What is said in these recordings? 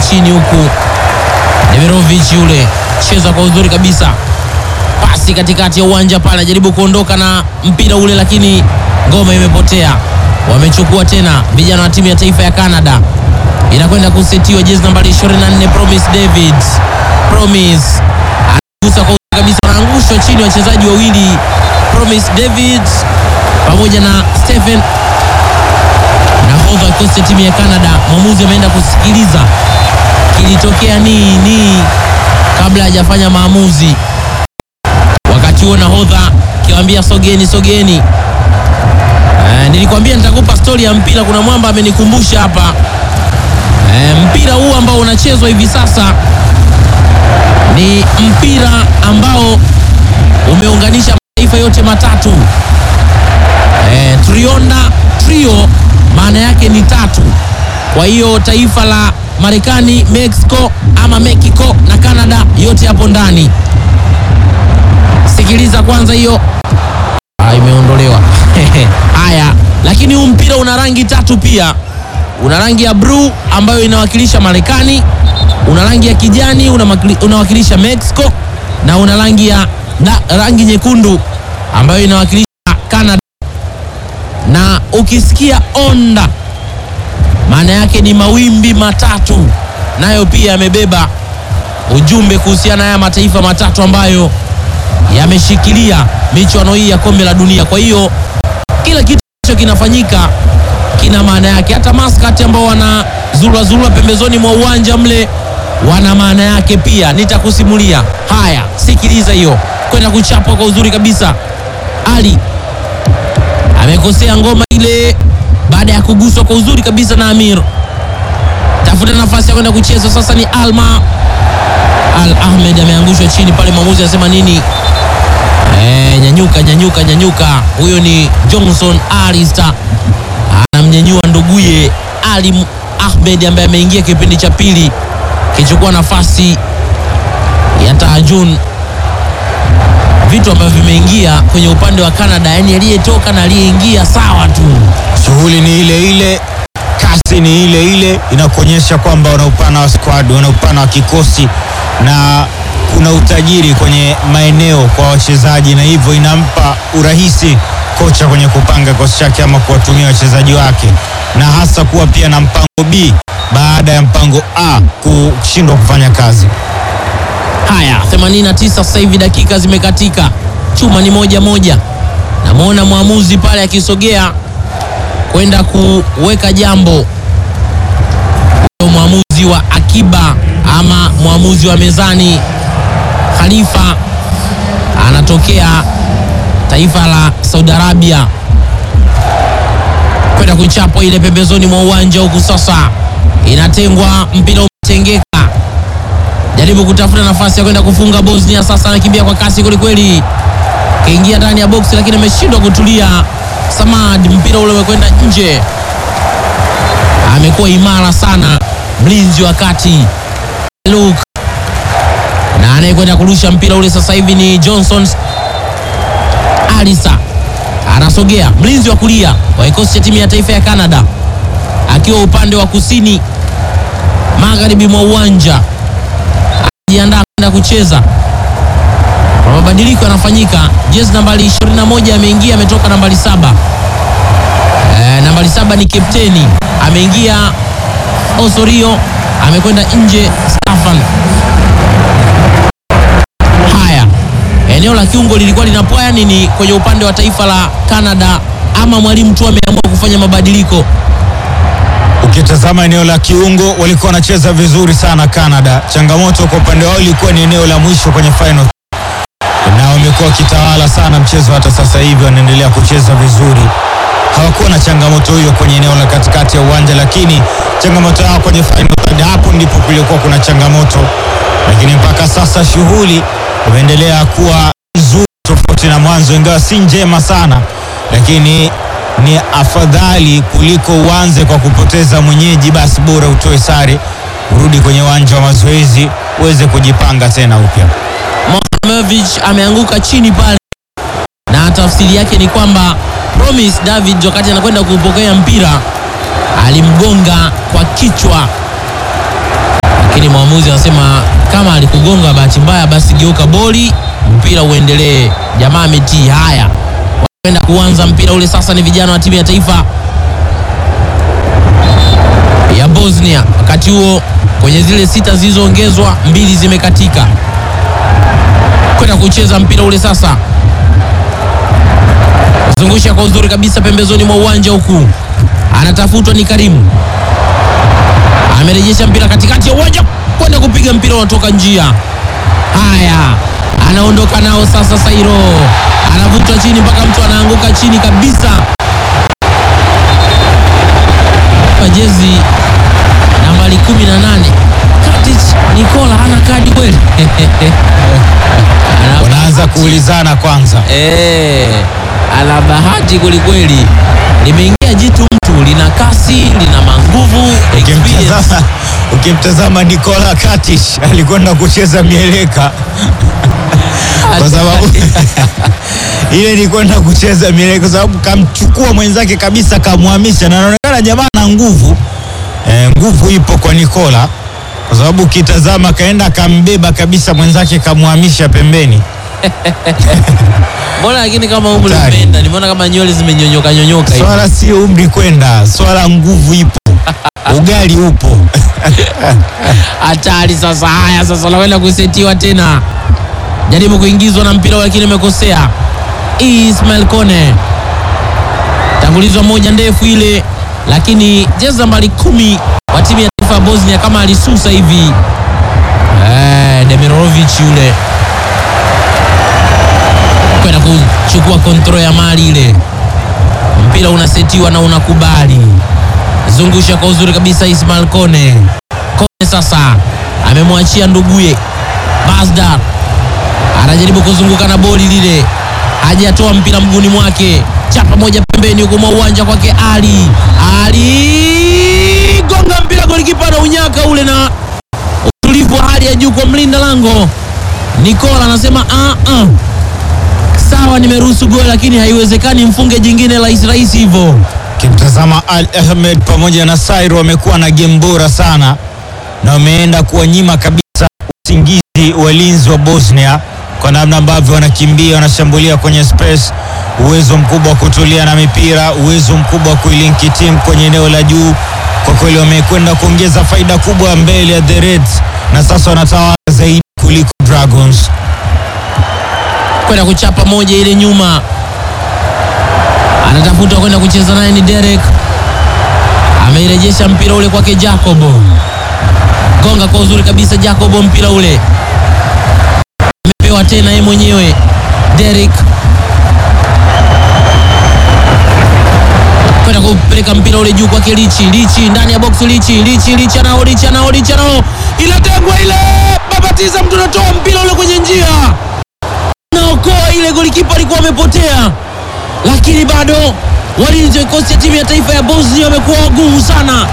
chini huku. Demirovic yule cheza kwa uzuri kabisa, pasi katikati ya uwanja pale, anajaribu kuondoka na mpira ule, lakini ngoma imepotea. Wamechukua tena vijana wa timu ya taifa ya Canada, inakwenda kusetiwa jezi nambari 24 Promise David. Promise anagusa kwa uzuri kabisa, wanaangushwa chini wachezaji wawili Promise David pamoja na Stephen nahodha wa kikosi cha timu ya Canada. Mwamuzi ameenda kusikiliza kilitokea nini kabla hajafanya maamuzi. Wakati huo nahodha kiwaambia sogeni, sogeni. E, nilikwambia nitakupa stori ya mpira. Kuna mwamba amenikumbusha hapa. E, mpira huu ambao unachezwa hivi sasa ni mpira ambao umeunganisha mataifa yote matatu. E, trionda trio maana yake ni tatu. Kwa hiyo taifa la Marekani, Mexico ama Mexico na Canada yote hapo ndani. Sikiliza kwanza hiyo. Ah, imeondolewa. Haya, lakini huu mpira una rangi tatu pia. Una rangi ya blue ambayo inawakilisha Marekani, una rangi ya kijani unamakili- unawakilisha Mexico na una rangi ya na, rangi nyekundu ambayo inawakilisha Canada. Na ukisikia onda maana yake ni mawimbi matatu, nayo pia yamebeba ujumbe kuhusiana na haya mataifa matatu ambayo yameshikilia michuano hii ya kombe la dunia. Kwa hiyo kila kitu ambacho kinafanyika kina maana yake. Hata maskati ambao wana zurura zurura pembezoni mwa uwanja mle wana maana yake pia, nitakusimulia. Haya, sikiliza hiyo, kwenda kuchapwa kwa uzuri kabisa. Ali amekosea ngoma ile baada ya kuguswa kwa uzuri kabisa na Amir. Tafuta nafasi ya kwenda kucheza sasa, ni Alma Al Ahmed ameangushwa chini pale, mwamuzi anasema nini? E, nyanyuka nyanyuka nyanyuka. Huyo ni Johnson Arista anamnyanyua nduguye Ali Ahmed ambaye ameingia kipindi cha pili kichukua nafasi ya Tahajun, vitu ambavyo vimeingia kwenye upande wa Canada, yani aliyetoka na aliyeingia sawa tu. Shughuli ni ile ile, kasi ni ile ile, inakuonyesha kwamba wana upana wa squad, wana upana wa kikosi na kuna utajiri kwenye maeneo kwa wachezaji, na hivyo inampa urahisi kocha kwenye kupanga kikosi chake ama kuwatumia wachezaji wake, na hasa kuwa pia na mpango B baada ya mpango A kushindwa kufanya kazi. Haya, 89 sasa hivi dakika zimekatika, chuma ni moja moja. Namwona mwamuzi pale akisogea kwenda kuweka jambo. Huyo Mwamuzi wa akiba ama mwamuzi wa mezani Khalifa anatokea taifa la Saudi Arabia kwenda kuchapwa ile pembezoni mwa uwanja huku. Sasa inatengwa, mpira umetengeka jaribu kutafuta nafasi ya kwenda kufunga Bosnia. Sasa anakimbia kwa kasi kwelikweli, kaingia ndani ya boksi lakini ameshindwa kutulia. Samad, mpira ule umekwenda nje. Amekuwa imara sana mlinzi wa kati Luke, na anayekwenda kurusha mpira ule sasa hivi ni Johnson Alisa, anasogea mlinzi wa kulia wa kikosi cha timu ya taifa ya Canada, akiwa upande wa kusini magharibi mwa uwanja jiandaa kwenda kucheza. Kwa mabadiliko yanafanyika, jezi nambari 21 ameingia, ametoka nambari saba. E, nambari saba ni kapteni ameingia, Osorio amekwenda nje, Stefan. Haya, eneo la kiungo lilikuwa linapwaya nini kwenye upande wa taifa la Canada, ama mwalimu tu ameamua kufanya mabadiliko? Ukitazama eneo la kiungo walikuwa wanacheza vizuri sana Canada. Changamoto kwa upande wao ilikuwa ni eneo la mwisho kwenye final, na wamekuwa wakitawala sana mchezo. Hata sasa hivi wanaendelea kucheza vizuri, hawakuwa na changamoto hiyo kwenye eneo la katikati ya uwanja, lakini changamoto yao kwenye final third, hapo ndipo kulikuwa kuna changamoto, lakini mpaka sasa shughuli imeendelea kuwa nzuri, tofauti na mwanzo, ingawa si njema sana, lakini ni afadhali kuliko uanze kwa kupoteza mwenyeji, basi bora utoe sare, urudi kwenye uwanja wa mazoezi uweze kujipanga tena upya. Mohamedovic ameanguka chini pale, na tafsiri yake ni kwamba Promise David wakati anakwenda kuupokea mpira alimgonga kwa kichwa lakini mwamuzi anasema kama alikugonga bahati mbaya, basi geuka boli, mpira uendelee. Jamaa ametii. Haya, wanaenda kuanza mpira ule sasa. Ni vijana wa timu ya taifa ya Bosnia. Wakati huo kwenye zile sita zilizoongezwa mbili zimekatika, kwenda kucheza mpira ule sasa, zungusha kwa uzuri kabisa pembezoni mwa uwanja huku, anatafutwa ni Karimu, amerejesha mpira katikati ya uwanja kwenda kupiga mpira unatoka njia. Haya, anaondoka nao sasa. Sairo anavutwa chini mpaka mtu anaanguka chini kabisa. Kwa jezi nambari 18 Katic Nikola hana kadi kweli? Ana Wanaanza kuulizana kwanza. Eh, ana bahati kwelikweli, limeingia jitu mtu, lina kasi, lina manguvu, experience. Ukimtazama, ukimtazama Nikola Katic alikwenda kucheza mieleka kwa sababu ile ni kwenda kucheza mieleka kwa sababu kamchukua mwenzake kabisa, kamhamisha na anaonekana jamaa na nguvu e, nguvu ipo kwa Nikola kwa sababu ukitazama kaenda kambeba kabisa mwenzake kamhamisha pembeni. Mbona lakini kama umri Hatari. umeenda, nimeona kama nywele zimenyonyoka nyonyoka hivi. Swala sio umri kwenda, swala nguvu ipo, ugali upo. Hatari sasa. Haya sasa, nakwenda kusetiwa tena, jaribu kuingizwa na mpira lakini amekosea. Ismail Kone tangulizwa moja ndefu ile, lakini jezi nambari kumi wa timu ya taifa ya Bosnia kama alisusa hivi. Eh, Demirovic yule kwenda kuchukua kontrol ya mali ile, mpira unasetiwa na unakubali, zungusha kwa uzuri kabisa Ismail Kone. Kone sasa amemwachia nduguye Masdar, anajaribu kuzunguka na boli lile, hajatoa mpira mguuni mwake, chapa moja pembeni huko mwa uwanja kwake Ali. Ali gonga mpira, golikipa na unyaka ule na utulivu wa hali ya juu kwa mlinda lango Nikola anasema ah, ah. Sawa, nimeruhusu goli lakini haiwezekani mfunge jingine rahisi rahisi hivyo. Kimtazama Al Ahmed pamoja na Sairo wamekuwa na game bora sana na wameenda kuwanyima kabisa usingizi walinzi wa Bosnia kwa namna ambavyo wanakimbia, wanashambulia kwenye space, uwezo mkubwa wa kutulia na mipira, uwezo mkubwa wa kuilinki timu kwenye eneo la juu. Kwa kweli wamekwenda kuongeza faida kubwa mbele ya the Reds na sasa wanatawala zaidi kuliko Dragons. kwenda kuchapa moja ile nyuma, anatafuta kwenda kucheza naye ni Derek, ameirejesha mpira ule kwake Jacobo, gonga kwa uzuri kabisa Jacobo, mpira ule amepewa tena yeye mwenyewe Derek, kwenda kupeleka mpira ule juu kwake Lichi, Lichi ndani ya box, Lichi, Lichi, Lichi anao, Lichi anao, Lichi anao, inatengwa ile, babatiza mtu anatoa mpira ule kwenye njia naokoa ile, golikipa alikuwa amepotea, lakini bado walinzi wa kikosi cha timu ya taifa ya Bosnia wamekuwa wagumu sana.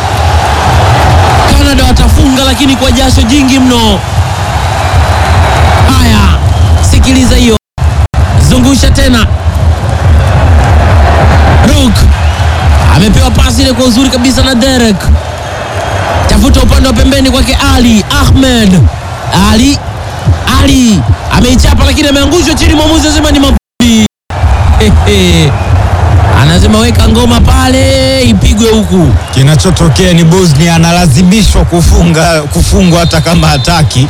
Canada watafunga, lakini kwa jasho jingi mno. Haya, sikiliza hiyo, zungusha tena. Ruk amepewa pasi ile kwa uzuri kabisa na Derek, tafuta upande wa pembeni kwake Ali Ahmed. Ali Ali ameichapa lakini ameangushwa chini, mwamuzi anasema ni mavumbi. Hehe. Anasema weka ngoma pale ipigwe huku. Kinachotokea ni Bosnia analazimishwa kufunga kufungwa hata kama hataki.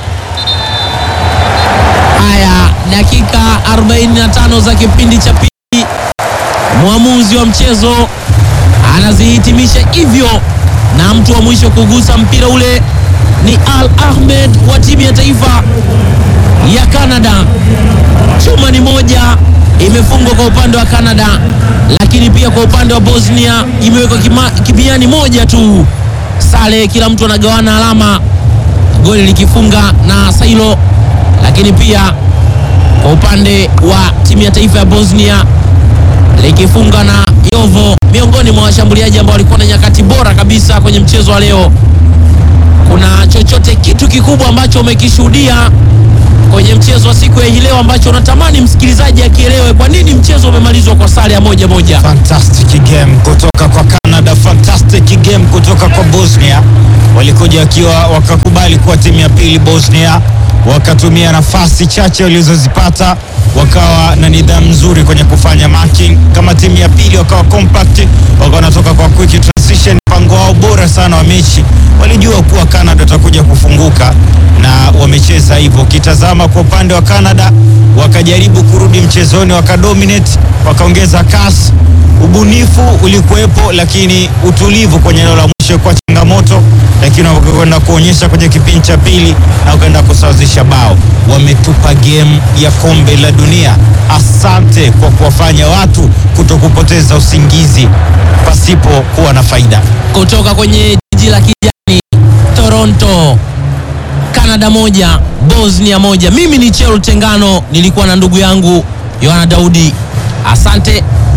Haya, dakika 45 za kipindi cha pili, mwamuzi wa mchezo anazihitimisha hivyo, na mtu wa mwisho kugusa mpira ule ni Al Ahmed wa timu ya taifa ya Canada. Chuma ni moja imefungwa kwa upande wa Canada, lakini pia kwa upande wa Bosnia imewekwa kima- kimiani moja tu. Sale, kila mtu anagawana alama, goli likifunga na Sailo, lakini pia kwa upande wa timu ya taifa ya Bosnia likifunga na Jovo, miongoni mwa washambuliaji ambao walikuwa na nyakati bora kabisa kwenye mchezo wa leo. Kuna chochote kitu kikubwa ambacho umekishuhudia kwenye mchezo wa siku ya hii leo ambacho unatamani msikilizaji akielewe kwa nini mchezo umemalizwa kwa sare ya moja moja? Fantastic game kutoka kwa Canada. Canada, fantastic game kutoka kwa Bosnia. Walikuja wakiwa wakakubali kuwa timu ya pili Bosnia, wakatumia nafasi chache walizozipata, wakawa na nidhamu nzuri kwenye kufanya marking. Kama timu ya pili wakawa compact, wakawa wanatoka kwa quick transition. Mpango wao bora sana wa mechi, walijua kuwa Canada watakuja kufunguka na wamecheza hivyo. Ukitazama kwa upande wa Canada, wakajaribu kurudi mchezoni, wakadominate, wakaongeza kasi ubunifu ulikuwepo, lakini utulivu kwenye eneo la mwisho kwa changamoto, lakini wakakwenda kuonyesha kwenye kipindi cha pili na wakaenda kusawazisha bao. Wametupa game ya kombe la dunia. Asante kwa kuwafanya watu kuto kupoteza usingizi pasipo kuwa na faida. kutoka kwenye jiji la kijani Toronto, Canada moja Bosnia moja. Mimi ni Chelo Tengano, nilikuwa na ndugu yangu Yohana Daudi. Asante